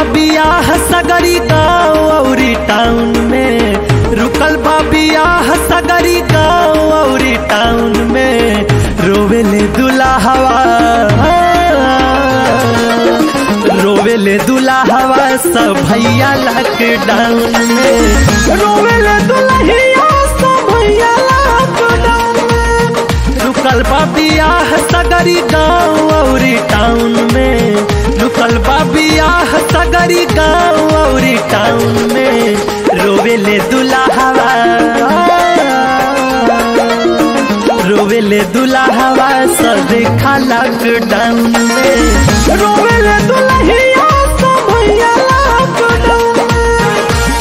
बियाह सगरी गाँव औरी टाउन में रुकल बा बियाह सगरी गाँव औरी टाउन में रोवेले दुल्हवा रोवेले दुल्हवा सब भैया लॉकडाउन में रोवेले दुल्हिया सब भैया लॉकडाउन में रुकल बा बियाह सगरी गाँव औरी टाउन में रुकल बा बियाह सगरी गाँव औरी टाउन में रोवेले दुल्हवा रोवेले दुल्हवा सब देखा लॉकडाउन में रोवेले दुल्हिया सब भैया लॉकडाउन में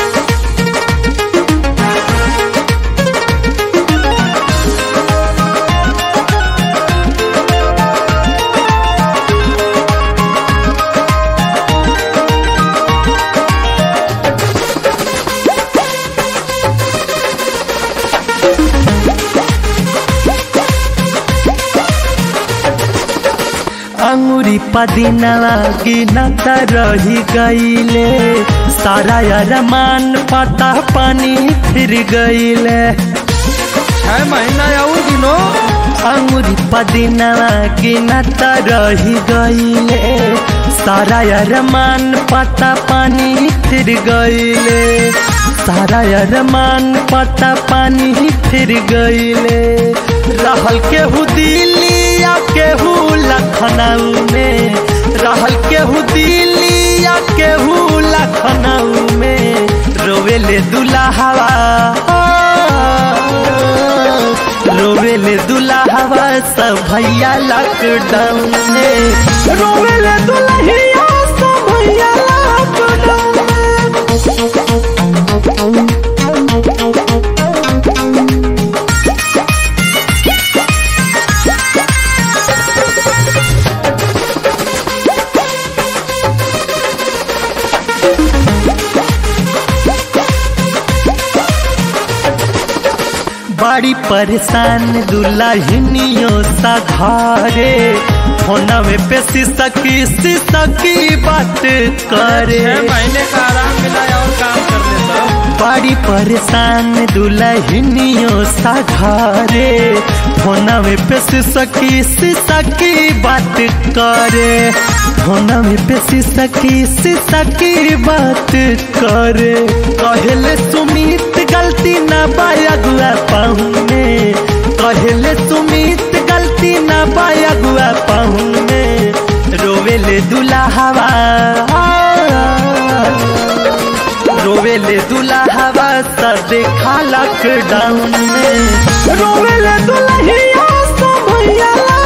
अंगुरी पदिनवा गिनत रही गईले सारा अरमान पता पानी फिर गईले छह महीना और दिनो अंगुरी पदिनवा गिनत रही गईले सारा अरमान पता पानी फिर गईले सारा अरमान पता पानी फिर गईले रहल केहू दिल्ली या केहू लखनऊ में रहल केहू दिल्ली या केहू लखनऊ में रोवेले दुल्हवा रोवेले दुल्हवा सब भैया लॉकडाउन में रोवेले दुल्हिया सब भैया लॉकडाउन में बड़ी परेशान दुल्हनियों सा घरे फोनवे पे सिसकी सिसकी बात करे छह महीने का आराम मिला और काम कर लेता बड़ी परेशान दुल्हनियों सा घरे फोनवे पे सिसकी सिसकी बात करे फोनवे पे सिसकी सिसकी बात करे कहले सुमित गलती ना बायगुआ पाहुने कहले सुमित गलती ना बायगुआ पाहुने रोवेले दुल्हवा रोवेले दुल्हवा सब देखा लॉकडाउन में रोवेले दुल्हिया सब भैया